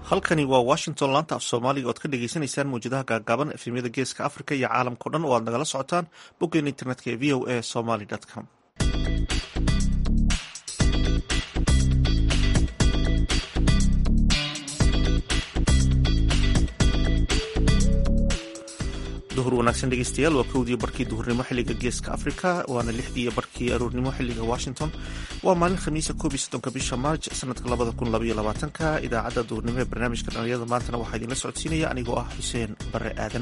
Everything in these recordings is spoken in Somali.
halkani waa washington laanta af soomaaliga oad ka dhegeysaneysaan mawjadaha gaagaaban efemyada geeska africa iyo caalamkao dhan oo aad nagala socotaan boggeen internetka ee v o a somaly com duhur wanaagsan dhegeystayaal waa kowdii barkii duhurnimo xiliga geeska africa waana lixdii barkii aroornimo xiliga washington waa maalin khamiisa koob iyo soddonka bisha maarj sanadka labada kun labaiyo labaatanka idaacadda duhurnimo ee barnaamijka dhalinyarada maantana waxaa idinla socodsiinaya anigoo ah xuseen bare aadan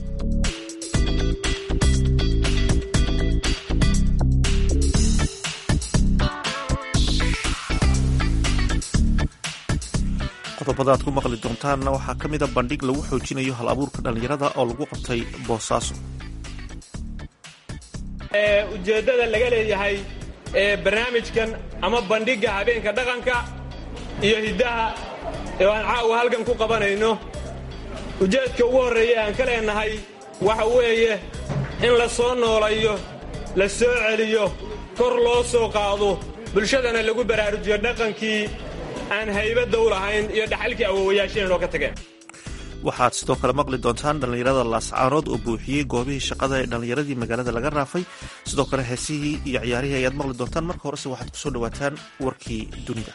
qodobada aad ku maqli doontaanna waxaa ka mid a bandhig lagu xoojinayo hal abuurka dhallinyarada oo lagu qabtay boosaaso ujeeddada laga leeyahay ee barnaamijkan ama bandhigga habeenka dhaqanka iyo hiddaha ee aan caawa halkan ku qabanayno ujeedka ugu horreeya aan ka leenahay waxa weeye in la soo noolayo la soo celiyo kor loo soo qaado bulshadana lagu baraarujiyo dhaqankii aan haybadda u lahayn iyo dhaxalkii awoowayaasheen inoo ka tageen waxaad sidoo kale maqli doontaan dhallinyarada laascaanood oo buuxiyey goobihii shaqada ee dhallinyaradii magaalada laga raafay sidoo kale heesihii iyo ciyaarihii ayaad maqli doontaan marka horese waxaad kusoo dhawaataan warkii dunida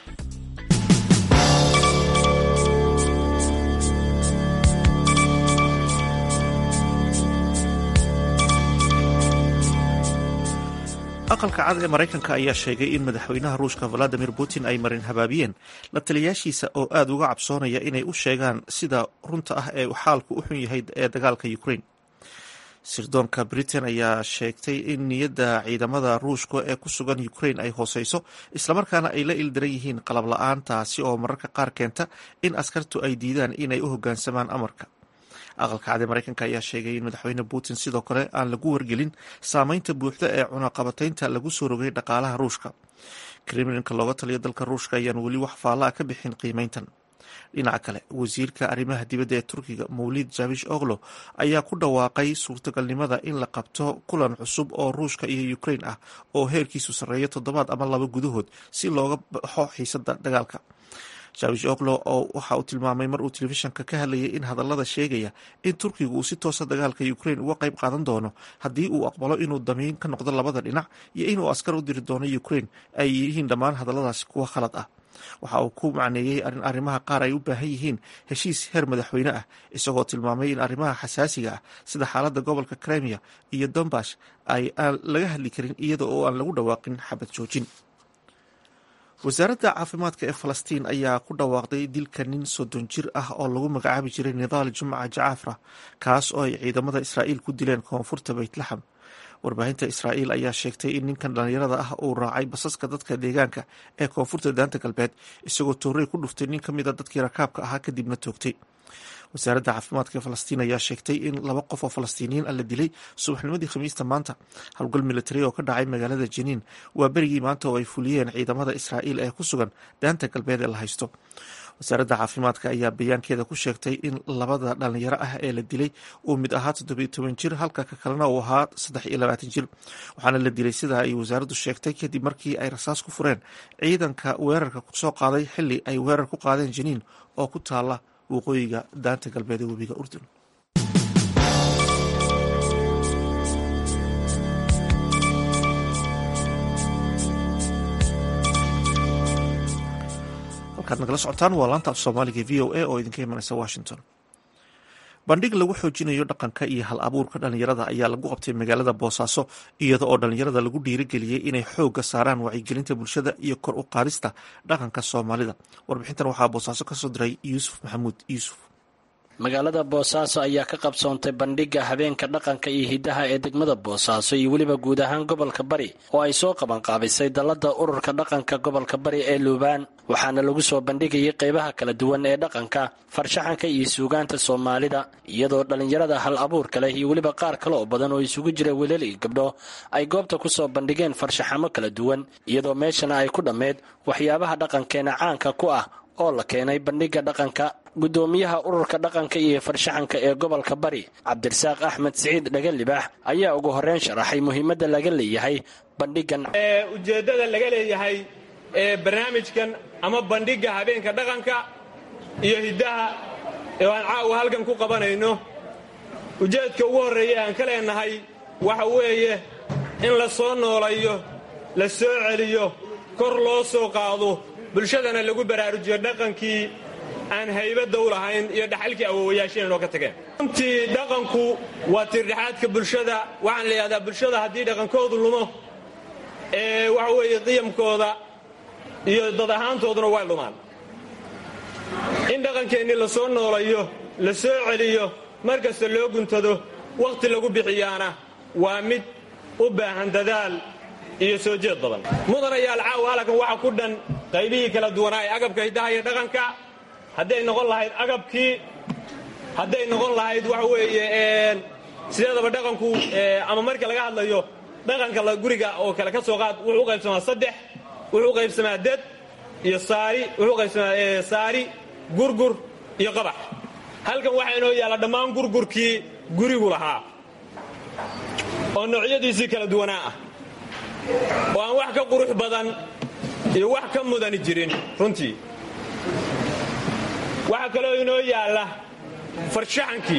aqalka cad ee maraykanka ayaa sheegay in madaxweynaha ruushka valadimir putin ay marin habaabiyeen la taliyaashiisa oo aada uga cabsoonaya inay u sheegaan sida runta ah ee xaalku u xun yahay ee dagaalka ukraine sirdoonka britain ayaa sheegtay in niyadda ciidamada ruushka ee ku sugan ukraine ay hooseyso islamarkaana ay la ildaran yihiin qalab la-aan taasi oo mararka qaar keenta in askartu ay diidaan inay u hoggaansamaan amarka aqalka cad ee maraykanka ayaa sheegay in madaxweyne putin sidoo kale aan lagu wargelin saameynta buuxda ee cunaqabataynta lagu soo rogay dhaqaalaha ruushka kremlinka looga taliyo dalka ruushka ayaan weli wax faallaa ka bixin qiimeyntan dhinaca kale wasiirka arrimaha dibadda ee turkiga mawlid jabish oglo ayaa ku dhawaaqay suurtagalnimada in la qabto kulan cusub oo ruushka iyo ukraine ah oo heerkiisu sarreeyo toddobaad ama laba gudahood si looga baxo xiisada dagaalka jawish oklo oo waxa uu tilmaamay mar uu telefishanka ka hadlayay in hadallada sheegaya in turkiga uu si toosa dagaalka ukraine uga qayb qaadan doono haddii uu aqbalo inuu damiin ka noqdo labada dhinac iyo inuu askar u diri doono ukraine ay yihiin dhammaan hadalladaasi kuwa khalad ah waxa uu ku macneeyey in arrimaha qaar ay u baahan yihiin heshiis heer madaxweyne ah isagoo tilmaamay in arrimaha xasaasiga ah sida xaaladda gobolka kremia iyo dombash ay aan laga hadli karin iyada oo aan lagu dhawaaqin xabad joojin wasaaradda caafimaadka ee falastiin ayaa ku dhawaaqday dilka nin soddon jir ah oo lagu magacaabi jiray nidaal jumca jacaafra kaas oo ay ciidamada israa'iil ku dileen koonfurta beytlaxam warbaahinta israa'iil ayaa sheegtay in ninkan dhallinyarada ah uu raacay basaska dadka deegaanka ee koonfurta daanta galbeed isagoo toorey ku dhuftay nin ka mid a dadkii rakaabka ahaa kadibna toogtay wasaaradda caafimaadka ee falastiin ayaa sheegtay in laba qof oo falastiiniyiin ah la dilay subaxnimadii khamiista maanta howlgal militari oo ka dhacay magaalada janiin waa berigii maanta oo ay fuliyeen ciidamada israa'iil ee ku sugan daanta galbeed ee la haysto wasaaradda caafimaadka ayaa bayaankeeda ku sheegtay in labada dhalinyaro ah ee la dilay uu mid ahaa toddobiyo toban jir halka ka kalena uu ahaa saddex iyo labaatan jir waxaana la dilay sida ay wasaaraddu sheegtay kadib markii ay rasaas ku fureen ciidanka weerarka kusoo qaaday xili ay weerar ku qaadeen janiin oo ku taala waqooyiga daanta galbeed ee webiga urdun halkaad nagala socotaan waa laanta af soomaaliga v o a oo idinka imanaysa washington bandhig lagu xoojinayo dhaqanka iyo hal abuurka dhallinyarada ayaa lagu qabtay magaalada boosaaso iyada oo dhallinyarada lagu dhiirigeliyey inay xoogga saaraan wacyigelinta bulshada iyo kor u qaadista dhaqanka soomaalida warbixintan waxaa boosaaso kasoo diray yuusuf maxamuud yuusuf magaalada boosaaso ayaa ka qabsoontay bandhigga habeenka dhaqanka iyo hiddaha ee degmada boosaaso iyo weliba guud ahaan gobolka bari oo ay soo qabanqaabisay dallada ururka dhaqanka gobolka bari ee luubaan waxaana lagu soo bandhigayay qaybaha kala duwan ee dhaqanka farshaxanka iyo suugaanta soomaalida iyadoo dhallinyarada hal abuurka leh iyo weliba qaar kale oo badan oo isugu jira wiilal iyo gabdho ay goobta ku soo bandhigeen farshaxamo kala duwan iyadoo meeshana ay ku dhammeed waxyaabaha dhaqankeena caanka ku ah oo la keenay bandhigga dhaqanka guddoomiyaha ururka dhaqanka iyo farshaxanka ee gobolka bari cabdirasaaq axmed siciid dhagalibaax ayaa ugu horreyn sharaxay muhiimadda laga leeyahay bandhiggan ujeeddada laga leeyahay ee barnaamijkan ama bandhigga habeenka dhaqanka iyo hiddaha ee aan caawa halkan ku qabanayno ujeedka ugu horreeya aan ka leennahay waxa weeye in la soo noolayo la soo celiyo kor loo soo qaado bulshadana lagu baraarujiyo dhaqankii aan haybadda u lahayn iyo dhaxalkii awowayaasheen inoo ka tageen runtii dhaqanku waa tiirdhexaadka bulshada waxaan la yidhahdaa bulshada haddii dhaqankoodu lumo ee waxa weeye qiyamkooda iyo dad ahaantooduna way lumaan in dhaqankeennii la soo noolayo la soo celiyo mar kasta loo guntado wakhti lagu bixiyaana waa mid u baahan dadaal iyo soo jeed badan mudanayaal caawa halkan waxa ku dhan qaybihii kala duwanaa ee agabka hiddaha iyo dhaqanka hadday noqon lahayd agabkii hadday noqon lahayd waxa weeye sideedaba dhaqanku ama marka laga hadlayo dhaqanka guriga oo kale ka soo qaad wuxuu u qaybsamaa saddex wuxuu u qaybsamaa dad iyo saari wuxuu u qaybsamaa saari gurgur iyo qabax halkan waxaa inoo yaalla dhammaan gurgurkii gurigu lahaa oo noocyadiisii kala duwanaa ah oo aan wax ka qurux badan iyo wax ka mudani jirin runtii waxaa kaloo inoo yaalla farshaxankii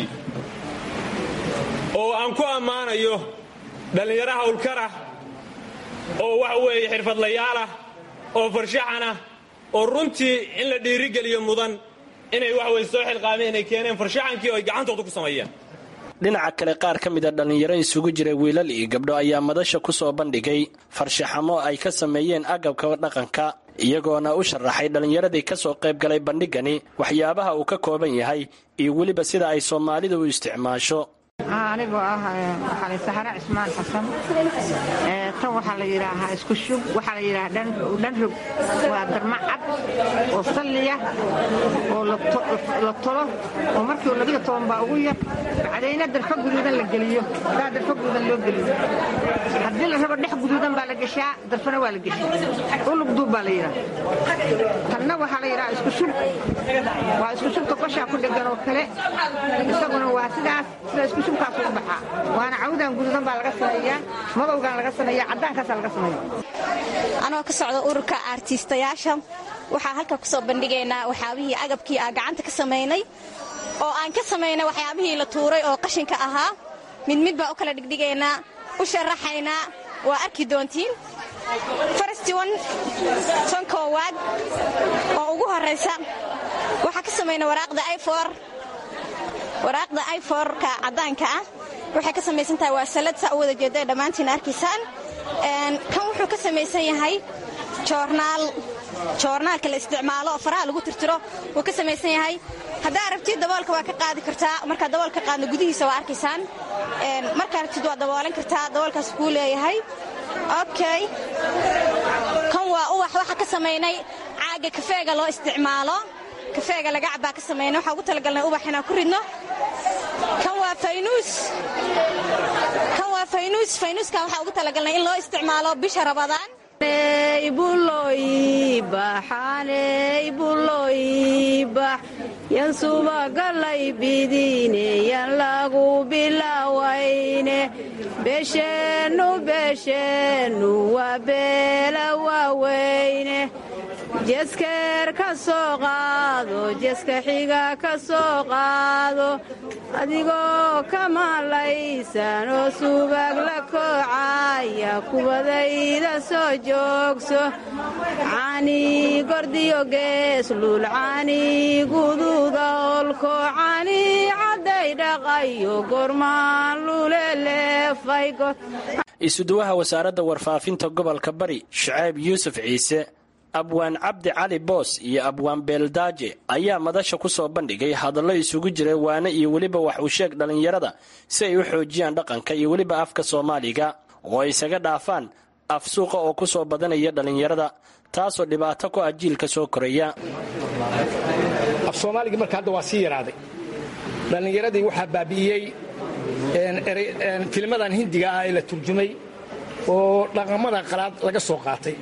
oo aan ku ammaanayo dhallinyaro hawlkarah oo waxa weeye xirfadlayaalah oo farshaxanah oo runtii in la dhiirigeliyo mudan inay wax weye soo xilqaameen inay keeneen farshaxankii oo ay gacantooda ku sameeyeen dhinaca kale qaar ka mida dhallinyaro isugu jiray wiilal iyo gabdho ayaa madasha ku soo bandhigay farshaxamo ay ka sameeyeen agabka dhaqanka iyagoona u sharaxay dhallinyaradii ka soo qayb galay bandhigani waxyaabaha uu ka kooban yahay iyo weliba sida ay soomaalidu u isticmaasho anigoo ah waxaa saxare cismaan xasan tan waxaa la yidhaahaa isku shub waxaa la yidhahaa dhanrog waa darma cad oo salliya oo la tolo oo markii labiyo toban baa ugu yar bacdayna darfa guduudan la geliyo daa darfa guduudan loo geliyo haddii la rabo dhex guduudan baa la geshaa darfana waa la geshaa ulug duub baa la yidhaha tanna waxaa la yidhahaa isku shub waa isku shubka qoshaa ku dhegan oo kale isaguna waa sidaas sida isku shubkaas u baxaa waana cawdan guduudan baa laga sameeyaa madowgan laga sameeya caddaankaasa laga sameeya anoo ka socda ururka aartiistayaasha waxaa halka ku soo bandhigaynaa waxyaabihii agabkii aan gacanta ka samaynay oo aan ka samaynay waxyaabihii la tuuray oo qashinka ahaa mid mid baa u kala dhigdhigaynaa u sharaxaynaa waa arki doontiin farastion tan koowaad oo ugu horraysa waxaa ka samaynay waraaqda ifor waraaqda iforka caddaanka ah waxay ka samaysan tahay waa salad saa u wada jeeda ee dhammaantiina arkaysaan kan wuxuu ka samaysan yahay joornaal joornaalka la isticmaalo oo faraha lagu tirtiro wuu ka samaysan yahay haddaa rabtid daboolka waa ka qaadi kartaa markaa daboolka qaadno gudihiisa waa arkaysaan markaa rabtid waa daboolan kartaa daboolkaas kuu leeyahay okay kan waa ubax waxaa ka samaynay caaga kafeega loo isticmaalo kafeega laga cabbaa ka samaynay waxaa ugu talagalnay ubax inaan ku ridno kan waa faynuus kan waa faynuus faynuuskan waxaa ugu talagalnay in loo isticmaalo bisha rabadaan yan subagalay bidine yan lagu bilawayne beesheennu beesheennu waa beela waaweyne jeskeer ka soo qaado jeska xiga ka soo qaado adigoo ka maalaysan oo subag la koocaya kubadayda soo joogso cani gordiyo geeslul cani gududa olko cani cadday dhaqayo gormaan luleleefay isuduwaha wasaaradda warfaafinta gobolka bari shacayb yuusuf ciise abwaan cabdi cali boos iyo abwaan beeldaaje ayaa madasha ku soo bandhigay hadallo isugu jiray waane iyo weliba wax uu sheeg dhallinyarada si ay u xoojiyaan dhaqanka iyo weliba afka soomaaliga oo ay isaga dhaafaan af suuqa oo ku soo badanaya dhallinyarada taasoo dhibaato ku ah jiilka soo koraya af soomaaligii marka hadda waa sii yaraaday dhallinyaradii waxaa baabi'iyey filmadan hindiga ah ee la turjumay oo dhaqamada qalaad laga soo qaatay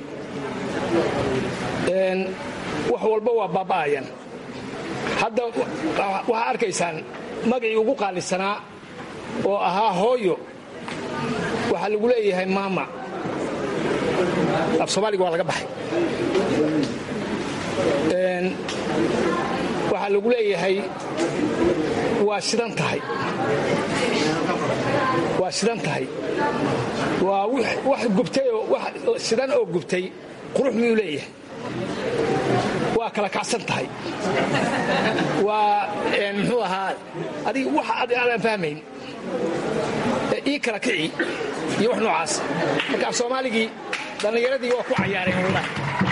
wax walba waa baaba'ayan hadda waxaa arkaysaan magacii ugu qaalisanaa oo ahaa hooyo waxaa lagu leeyahay maama af soomaaliga waa laga baxay waxaa waxaa lagu leeyahay waa shidan tahay waa shidan tahay waa wax gubtay oo wax shidan oo gubtay qurux miyuu leeyahay waa kala kacsan tahay waa muxuu ahaa adig wax aanaan fahmayn ii kala kici iyo wax noocaas marka af soomaaligii dhallinyaradii waa ku cayaareen wallahi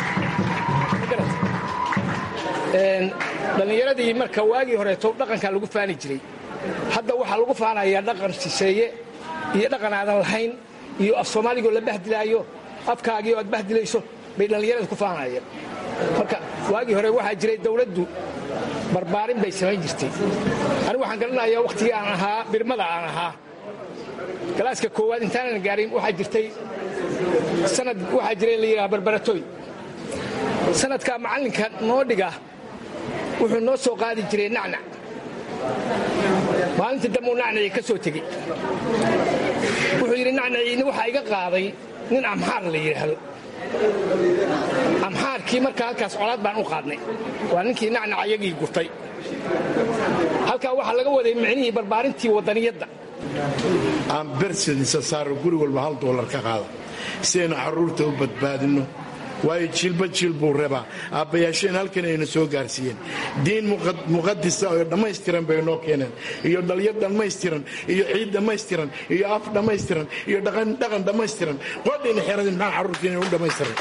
dhallinyaradii marka waagii horeeto dhaqankaa lagu faani jiray hadda waxaa lagu faanayaa dhaqan shisheeye iyo dhaqan aadan lahayn iyo af soomaaligoo la bahdilaayo afkaagii oo aad bahdilayso bay dhallinyarada ku faanayeen marka waagii hore waxaa jiray dawladdu barbaarin bay samayn jirtay anigu waxaan garanayaa wakhtigii aan ahaa birmada aan ahaa galaaska koowaad intaanan gaarin waxaa jirtay sanad waxaa jiray la yidhaha barbaratoy sanadkaa macallinka noo dhiga wuxuu noo soo qaadi jiray nacnac maalintii dambuu nacnacii ka soo tegey wuxuu yidhi nacnaciini waxaa iga qaaday nin amxaar la yidhaahdo amxaarkii markaa halkaas colaad baan u qaadnay waa ninkii nacnac iyagii gurtay halkaa waxaa laga waday micnihii barbaarintii waddaniyadda aan bersedisa saaro guri walba hal doolar ka qaada si aynu carruurta u badbaadinno waayo jiilba jiil buu rabaa aabbayaasheen halkan ayna soo gaarsiiyeen diin muqadisa oo dhammaystiran bay noo keeneen iyo dhalyo dhammaystiran iyo ciid dhammaystiran iyo af dhammaystiran iyo dhaqan dhammaystiran qodhayna xeradii maxaa carruurtiina u dhammaystiran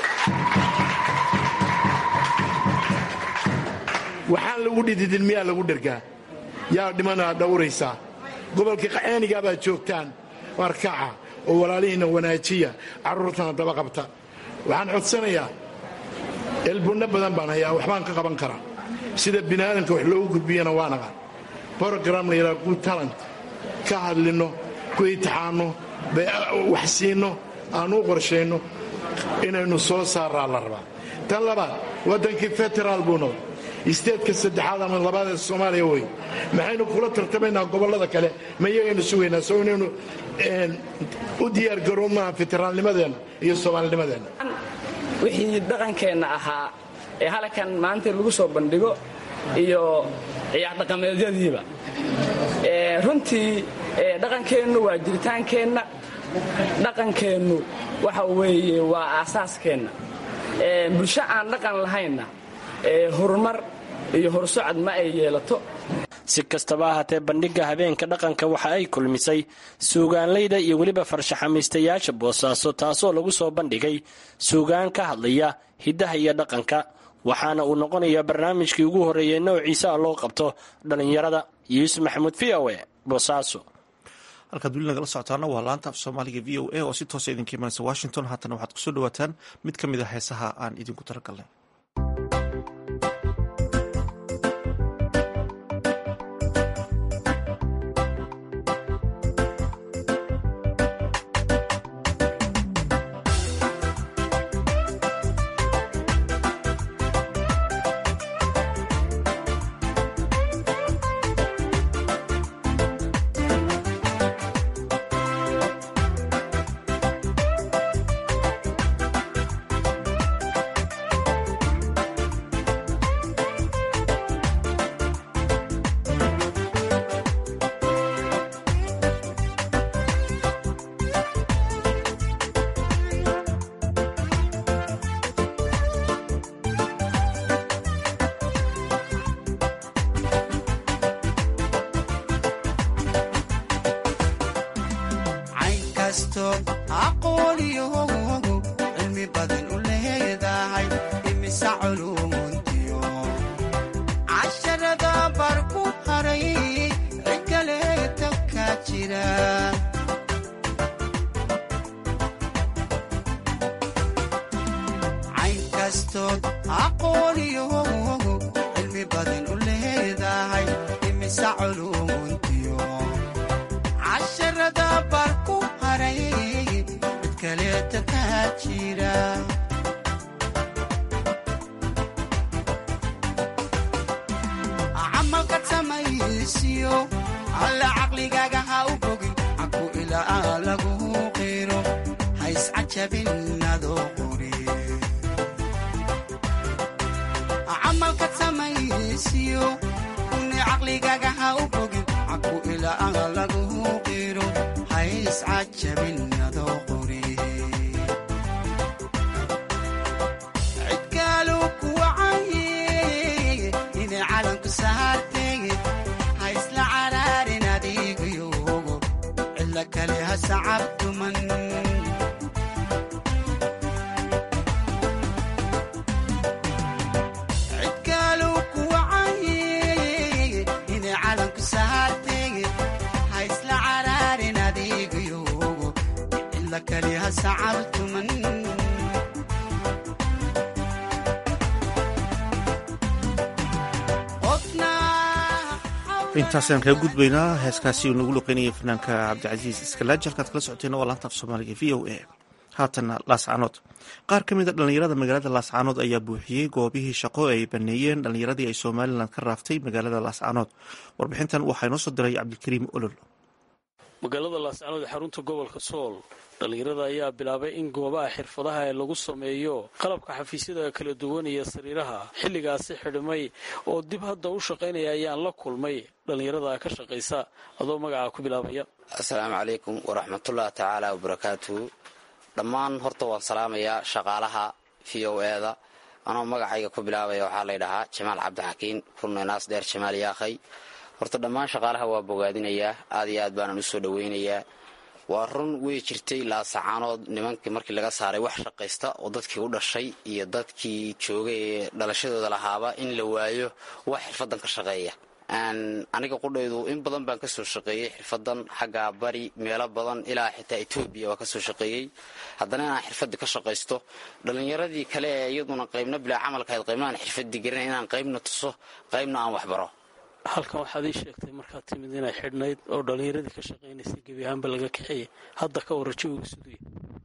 waxaan lagu dhididin miyaa lagu dhergaa yaa dhimanaa dhowraysaa gobolka qayaanigaa baad joogtaan warkaca oo walaalihiinna wanaajiya carruurtana daba qabta waxaan codsanayaa elbunno badan baan hayaa waxbaan ka qaban karaa sida bini'aadamka wax loogu gudbiyana waa naqaan brogram la yidhaha good talent ka hadlinno ku itixaanno wax siinno aan u qorshayno inaynu soo saaraa la rabaa tan labaad waddankii federaal buu noqday isteedka saddexaad ama labaad ee soomaaliya wey maxaynu kula tartamaynaa gobollada kale ma iyagaynu sugaynaa soo inaynu u diyaargaroobnaha federaalnimadeenna iyo soomaalinimadeenna wixii dhaqankeenna ahaa ee halkan maanta lagu soo bandhigo iyo ciyaar dhaqameedyadiiba runtii dhaqankeennu waa jiritaankeenna dhaqankeennu waxa weeye waa aasaaskeenna bulsho aan dhaqan lahaynna horumar iyo horsocod ma ay yeelato si kastaba ahaatee bandhigga habeenka dhaqanka waxa ay kulmisay suugaanlayda iyo weliba farshaxamaystayaasha boosaaso taasoo lagu soo bandhigay suugaan ka hadlaya hiddaha iyo dhaqanka waxaana uu noqonayaa barnaamijkii ugu horreeyey noociisa loo qabto dhallinyarada yuusuf maxamuud v o e boosaaso halkaad weli nagala socotaana waa laanta af soomaaliga v o a oo si toosa idinka imanaysa washington haatana waxaad kusoo dhawaataan mid ka mid a heesaha aan idinku talagalnay camalka samaysiyo caqligaga ha u bogin caku ilaaha laguhu qiro hays cajabin adoo qori cidkaalu kuwacaye inay calanku saartege ha isla caraarin adiigayogo cilla kale ha sacabtuman cidkaalu kuwacaye inay calanku saartege ha isla caraarin adiigayogo cilla kale ha sacabtuman intaasaan kaga gudbaynaa heeskaasi uu nagu luqeynayay fanaanka cabdicasiis iskalaaji halkaad kala socoteen waa laanta af soomaaliga v o a haatanna laascaanood qaar ka mid a dhallinyarada magaalada laascaanood ayaa buuxiyey goobihii shaqo ay baneeyeen dhallinyaradii ay somalilan ka raaftay magaalada laascaanood warbixintan waxaa inoo soo diray cabdikariim olol magaalada laascaanood ee xarunta gobolka sool dhallinyarada ayaa bilaabay in goobaha xirfadaha ee lagu sameeyo qalabka xafiisyada kala duwan iyo sariiraha xilligaasi xidhmay oo dib hadda u shaqaynaya ayaan la kulmay dhallinyarada ka shaqaysa adoo magacaa ku bilaabaya asalaamu calaykum waraxmatullahi tacaala wabarakaatuhu dhammaan horta waan salaamayaa shaqaalaha v o eda anoo magacayga ku bilaabaya waxaa laydhahaa jamaal cabdixakiin kurnenaas dheer jamaal yaakhay horta dhammaan shaqaalaha waa bogaadinayaa aad iyo aad baanan u soo dhowaynayaa waa run wey jirtay laasacaanood nimankii markii laga saaray wax shaqaysta oo dadkii u dhashay iyo dadkii joogay ee dhalashadooda lahaaba in la waayo wax xirfadan ka shaqeeya aniga qudhaydu in badan baan kasoo shaqeeyey xirfadan xagga bari meelo badan ilaa xitaa etoobiya waa kasoo shaqeeyey haddana inaan xirfadii ka shaqaysto dhallinyaradii kale ee iyaduna qaybna bilaa camalkahayd qaybna aan xirfadii garin inaan qaybna tuso qaybna aan waxbaro halkan waxaad ii sheegtay markaad timid inay xidhnayd oo dhallinyaradii ka shaqaynaysay gebi ahaanba laga kaxeeyay hadda ka warra jawiga suduya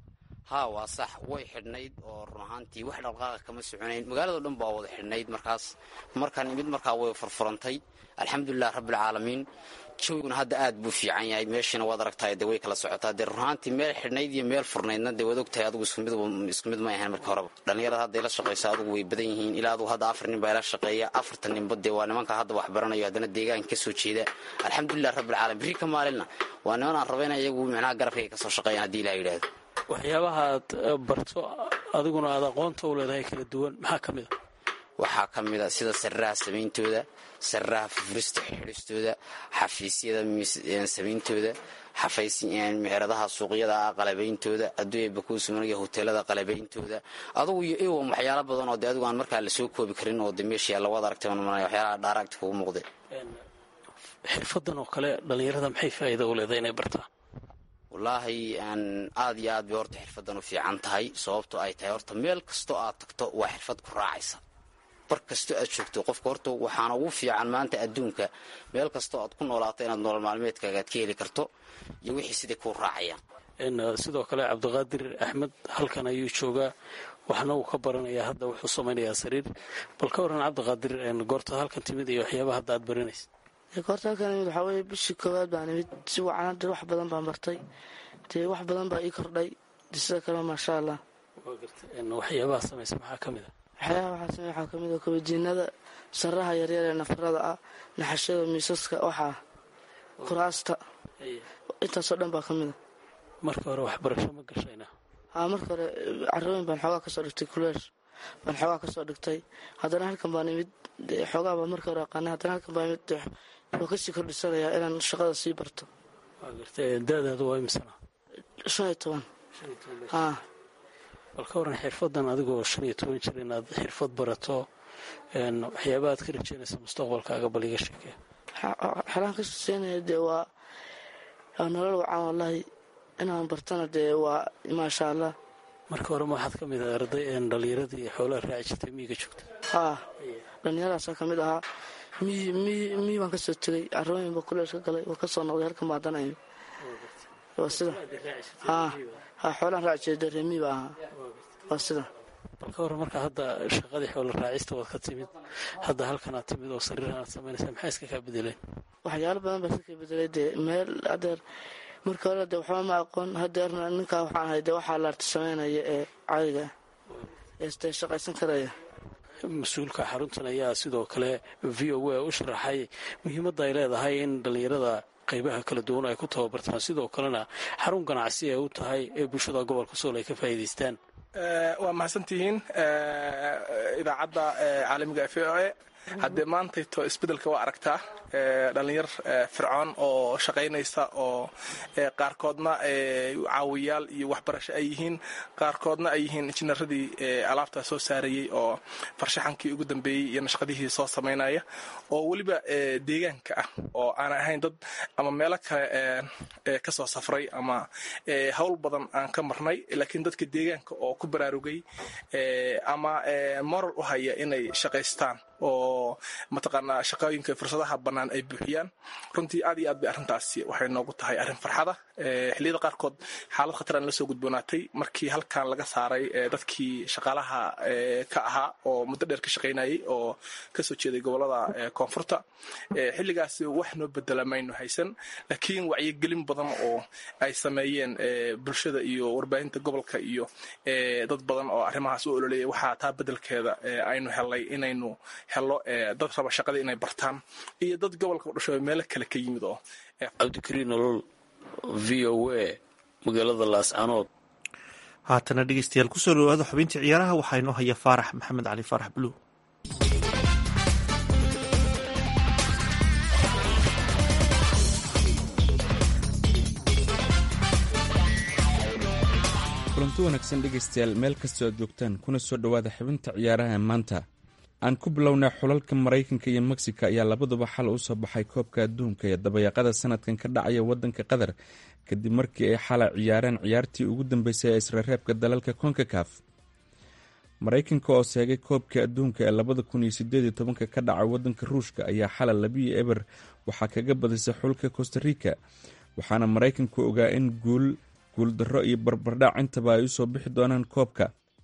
haa waa sax way xidhnayd oo run ahaantii wax dhaqdhaqaaqa kama soconayn magaalado dhan baa wada xidhnayd markaas markaan imid markaa way furfurantay alxamdulilah rabbilcaalamiin jawiguna hadda aad buu fiican yahay meeshiina waad aragtahay dee way kala socotaa dee run ahaantii meel xidhnayd iyo meel furnaydna dee waad ogtahay adugu isku mid may ahayn markii horeba dhallinyarada hadda ila shaqaysa adugu way badan yihiin ilaa adugu hadda afar nin baa ila shaqeeya afartan ninba dee waa nimanka hadda wax baranayo haddana deegaanka kasoo jeeda alxamdulilah rabbilcaalamiin berri ka maalinna waa niman aan raba ina iyagu micnaha garabkayga kasoo shaqeeyaan haddii ilaha yidhaahdo waxyaabaha aad barto adiguna aad aqoonta u leedahay kala duwan maxaa ka mid a waxaa ka mid a sida sariraha samayntooda sariraha fufurista xidhistooda xafiisyada samayntooda meheradaha suuqyada qalabayntooda adduunya bakuusumaniga hoteelada qalabayntooda adugu iyo iwam waxyaala badan oo de adigu aan markaa lasoo koobi karin oo de meeshii alla wad aragtay waxyaalaha dhaaraagta kugu muuqday xirfadan oo kale dhallinyarada maxay faa'iida u leedahay inay bartaan wallaahi aad iyo aad bay horta xirfadan u fiican tahay sababto ay tahay horta meel kastoo aad tagto waa xirfad ku raacaysa bar kastoo aad joogto qofka horta waxaana ugu fiican maanta adduunka meel kastoo aad ku noolaato inaad nolol maalmeedkaaga aad ka heli karto iyo wixii siday kuu raacayaan sidoo kale cabdiqaadir axmed halkan ayuu joogaa waxna uu ka baranayaa hadda wuxuu samaynayaa sariir bal ka waran cabdiqaadir goorta halkan timid iyo waxyaabaha hadda aad baranaysa goorta halkan imid waxaa weye bishii koowaad baan imid si wacan hadda wax badan baan bartay dee wax badan baa ii kordhay sida kale maasha allah waxyaabaha samaysa maxaa ka mid a waxyaabaha waxaa samey waxaa kamid a kabajiinada saraha yaryar ee nafarada ah naxashada miisaska waxaa kuraasta intaasoo dhan baa ka mid a marka hore waxbarasho ma gashayna haa marka hore carooyin baan xoogaa kasoo dhigtay kuleesh baan xoogaa kasoo dhigtay haddana halkan baan imid xoogaa baa marka hore aqaanay haddana halkan baan imid waa kasii kordhisanayaa inaan shaqada sii barto dadaada waa imsana shan iyo toban haa bal ka waran xirfadan adigoo shan iyo toban jir inaad xirfad barato waxyaabaha aad ka rajeynaysa mustaqbalkaaga bal iga sheekee xalaan ka suseynaya dee waa nolol wacan wallaahi inaan bartana dee waa maasha allah marka hore ma waxaad ka mid ah arday dhallinyaradii xoolaha raaci jirtay miyiga joogta haa dhallinyaradaasa ka mid ahaa miyi miyi miyi baan kasoo tegay carooyin baa kuleesh ka galay waa kasoo noqday halkan baa dana imid waa sida haa haa xoolaan raaci jiray dee reemiyi baa ahaa waa sida bal ka waran marka hadda shaqadii xoola raacista waad ka timid hadda halkan aad timid oo sariirahan aad samaynaysa maxaa iska kaa bedeleen waxyaalo badan baa iska kaa bedelay dee meel adeer marka hore dee waxba ma aqoon hadeerna ninkaa waxaan ahay dee waxaa laarta samaynaya ee caadiga ee dee shaqaysan karaya mas-uulka xaruntan ayaa sidoo kale v o a u sharaxay muhiimadda ay leedahay in dhallinyarada qaybaha kala duwan ay ku tababartaan sidoo kalena xarun ganacsi ay u tahay ee bulshada gobolka sool ay ka faa'iidaystaan waa mahadsantihiin idaacadda caalamiga f o a haddee maantayto isbeddelka waa aragtaa dhalinyar fircoon oo shaqaynaysa oo qaarkoodna caawiyaal iyo waxbarasho ay yihiin qaarkoodna ay yihiin injineeradii alaabtaa soo saarayey oo farshaxankii ugu dambeeyey iyo nashqadihii soo samaynaya oo weliba deegaanka ah oo aan ahayn dad ama meelo kale ka soo safray ama howl badan aan ka marnay laakiin dadka deegaanka oo ku baraarugay ama moral u haya inay shaqaystaan oo mataqaanaa shaqooyinka fursadaha bannaan ay buuxiyaan runtii aad iyo aad bay arrintaasi waxay noogu tahay arrin farxada xilliyada qaarkood xaalad khatar aan la soo gudboonaatay markii halkan laga saaray dadkii shaqaalaha ka ahaa oo muddo dheer ka shaqaynayay oo kasoo jeeday gobolada koonfurta xilligaasi wax noo bedela maynu haysan laakiin wacyigelin badan oo ay sameeyeen bulshada iyo warbaahinta gobolka iyo dad badan oo arrimahaas u ololeeyay waxaa taa bedelkeeda aynu helay inaynu helo dad raba shaqadii inay bartaan iyo dad gobolka udhasho meelo kale ka yimid oo cabdikariin nolol v o a magaalada laascanood haatana dhegeystayaal kusoo dhawaada xubintii ciyaaraha waxaa inoo haya faarax maxamed cali faarax buluug kulanti wanaagsan dhegaystayaal meel kastoo aad joogtaan kuna soo dhowaada xubinta ciyaaraha maanta aan ku bilownay xulalka maraykanka iyo mexico ayaa labaduba xal u soo baxay koobka adduunka ee dabayaaqada sanadkan ka dhacaya wadanka qatar kadib markii ay xala ciyaareen ciyaartii ugu dambeysay ee israreebka dalalka konkakaf maraykanka oo seegay koobka adduunka ee labada kun iyo sideed iyo tobanka ka dhaca wadanka ruushka ayaa xala labiyo eber waxaa kaga badisay xulka costa rica waxaana maraykanku ogaa in guul guuldarro iyo barbardhac intaba ay usoo bixi doonaan koobka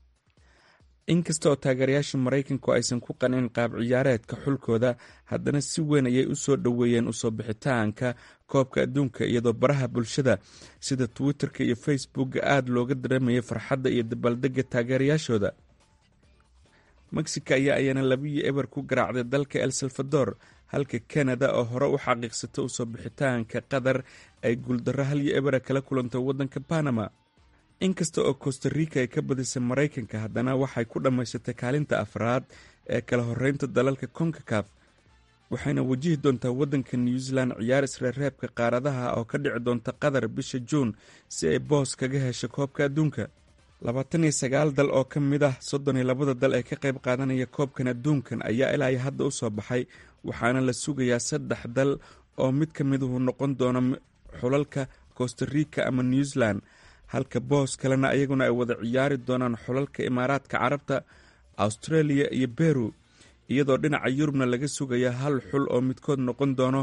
inkasta oo taageerayaasha maraykanku aysan ku qanin qaab ciyaareedka xulkooda haddana si weyn ayay u soo dhoweeyeen usoo bixitaanka koobka adduunka iyadoo baraha bulshada sida twitter-ka iyo facebookga aada looga dareemayay farxadda iyo dabaaldega taageerayaashooda mexico ayaa ayana labiyo eber ku garaacday dalka el salvador halka canada oo hore u xaqiiqsata usoo bixitaanka qatar ay guuldarro halyo ebera kala kulantay waddanka panama inkasta oo costa rica ay ka badisay maraykanka haddana waxay ku dhammaysatay kaalinta afraad ee kala horeynta dalalka konkakaf waxayna wajihi doontaa waddanka new zealand ciyaar isreereebka qaaradaha oo ka dhici doonta qatar bisha juun si ay boos kaga hesho koobka adduunka labaatan iyo sagaal dal oo ka mid ah soddon iyo labada dal ee ka qayb qaadanaya koobkan adduunkan ayaa ilaa hadda u soo baxay waxaana la sugayaa saddex dal oo mid ka miduhu noqon doono xulalka costa rica ama new zealand halka boos kalena ayaguna ay wada ciyaari doonaan xulalka imaaraadka carabta australia iyo beru iyadoo dhinaca yurubna laga sugaya hal xul oo midkood noqon doono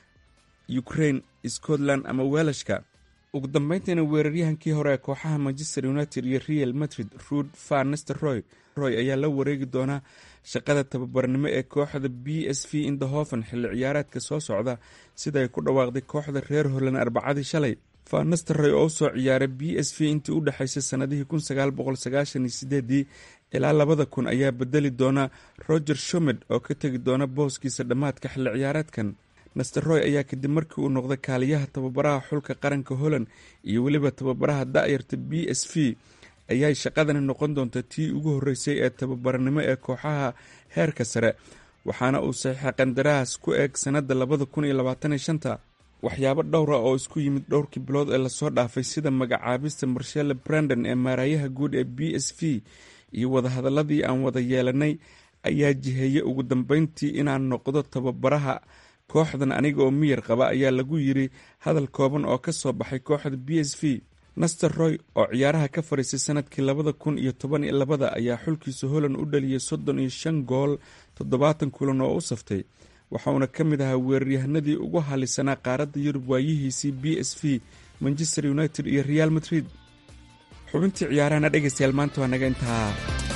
ukraine scotland ama welashka ugu dambeyntiina weeraryahankii hore ee kooxaha manchester united iyo real madrid ruud van nisteroy roy ayaa la wareegi doonaa shaqada tababarnimo ee kooxda b s v indahoven xilli ciyaareedka soo socda sida ay ku dhawaaqday kooxda reer holland arbacadii shalay van nisteroy oo usoo ciyaaray b s v intii u dhexaysay sanadihii kun sagaal boqol sagaashan iyo sideedii ilaa labada kun ayaa bedeli doona roger shomed oo ka tegi doona booskiisa dhammaadka xilli ciyaareedkan nasteroy ayaa kadib markii uu noqday kaaliyaha tababaraha xulka qaranka holland iyo weliba tababaraha da'yarta b s v ayay shaqadani noqon doonta tii ugu horreysay ee tababarnimo ee kooxaha heerka sare waxaana uu saxiixa qandaraas ku eeg sannadda labada kun iyo labaataniyo shanta waxyaabo dhowra oo isku yimid dhowrkii bilood ee lasoo dhaafay sida magacaabista marshelle brandon ee maaraayaha guud ee b s v iyo wadahadaladii aan wada yeelanay ayaa jiheeyey ugu dambeyntii inaan noqdo tababaraha kooxdan aniga oo miyir qaba ayaa lagu yiri hadal kooban oo ka soo baxay kooxda b s v naster roy oo ciyaaraha ka fadhiisay sanadkii labada kun iyo toban iyo labada ayaa xulkiisa holland u dhaliyay soddon iyo shan gool toddobaatan kulan oo u saftay waxauna ka mid ahaa weeraryahanadii ugu halisanaa qaaradda yurub waayihiisii b s v manchester united iyo real madrid xubintii ciyaarahana dhegaystayaal maanta waa naga intaa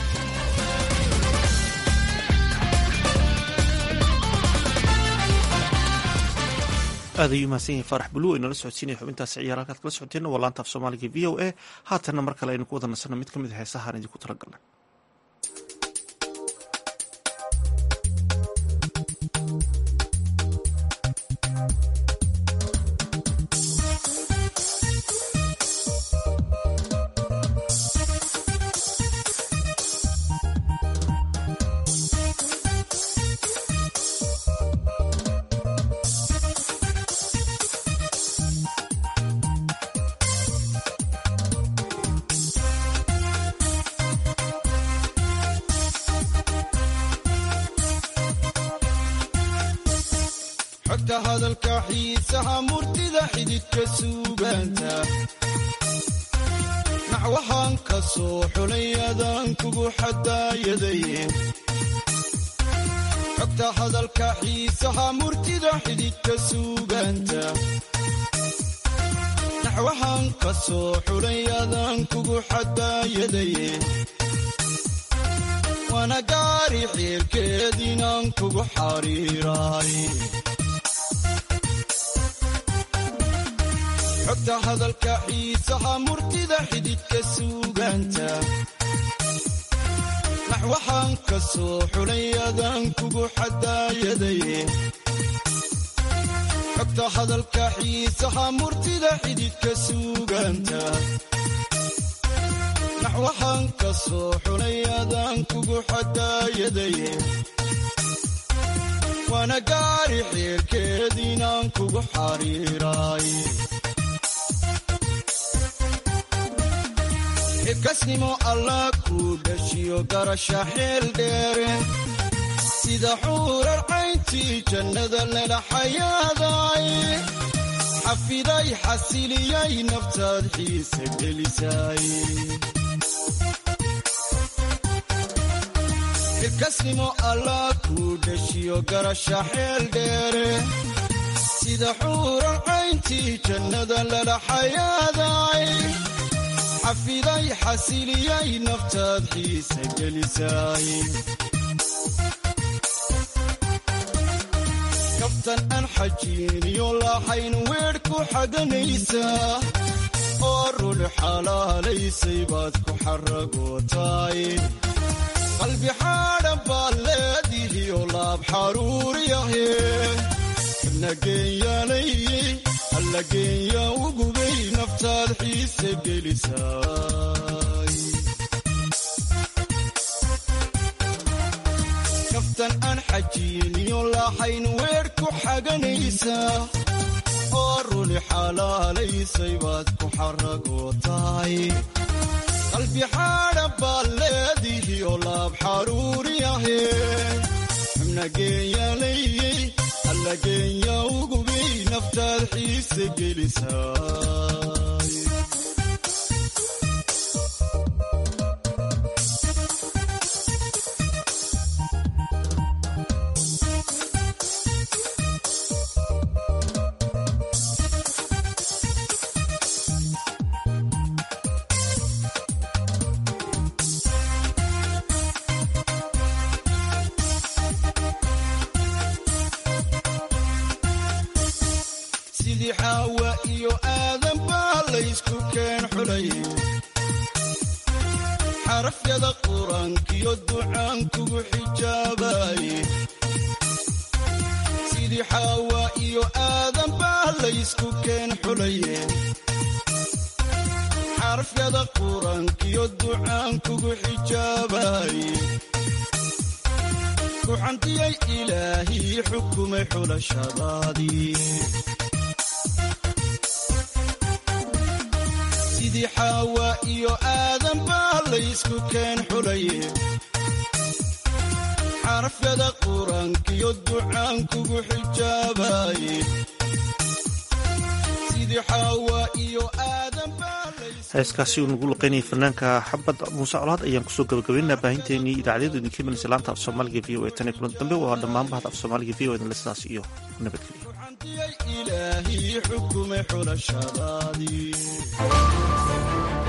aad ayuu mahadsan yahay faarax buluw ay nala socodsiinaya xubintaasi ciyaar halkaad kala socoteenna waa laanta af soomaaliga v o a haatanna mar kale aynu ku wada nasanno mid ka mid a heesahaan idinku talagalnay xogta hadalka xiisaha murtida xididka suugaanta naxwahaan ka soo xulay adaan kugu xadaayadaye xogta hadalka xiisaha murtida xididka suugaanta naxwahaan ka soo xulay adaan kugu xadaayadaye waana gaari xiirkeed inaan kugu xariiraay xogta hadalka xiisaha murtida xididka suugaanta naxwahaan ka soo xulay adaan kugu xadaayadaye xogta hadalka xiisaha murtida xididka suugaanta naxwahaan ka soo xulay adaan kugu xadaayadaye waana gaari xiirkeed inaan kugu xariiraay xilkasnimo allah kuu dhashiyo garasha xeel dheere sida xuurar cayntii jannada lala xayaaday xafiday xasiliyay naftaad xiisa gelisay xilkasnimo allah kuu dhashiyo garasha xeel dheere sida xuurar cayntii jannada lala xayaaday xafiday xasiliyay naftaad xiisa gelisay kaftan aan xajiiniyo lahayn weedh ku xaganaysaa oo rul xalaalaysay baad ku xaragootaay qalbi xaadhan baad leedihiyo laab xaruuriyahe nageenyaalay allageenya ugubay naftaad xiise gelisay kaftan aan xajiiniyo lahayn weedh ku xaganaysaa oo ruli xalaalaysay baad ku xaragootaay qalbi xaadhan baad leedihiyo laab xaruuriyahe xubnageenyaalay allageenya ugubay naftaad xiise gelisay sidii xaawa iyo aadan baa laysku keen xulay xarafyada qur-aankiyo ducaan kugu xijaabaye sidii xaawa iyo aadan baa laysku keen xulaye xarafyada qur-aankiyo ducaan kugu xijaabaye kuxantiyay ilaahii xukumay xulashadaadii sidii xaawa iyo aadan baa laysku keen xulaye xarafyada qur-aankiyo ducaan kugu xijaabaye sidii xaawa iyo aadan baa heeskaasi uu nagu luqeynayay fanaanka xabad muuse colaad ayaan kusoo gabagabaynaa baahinteenii idaacadyadu idinka imanaysa laanta af soomaaliga v o e tan iyo kulan dambe waa dhammaan bahda af soomaaliga v o edinle sidaas iyo nabadgelyo ilaahii xukumay xulashadaadii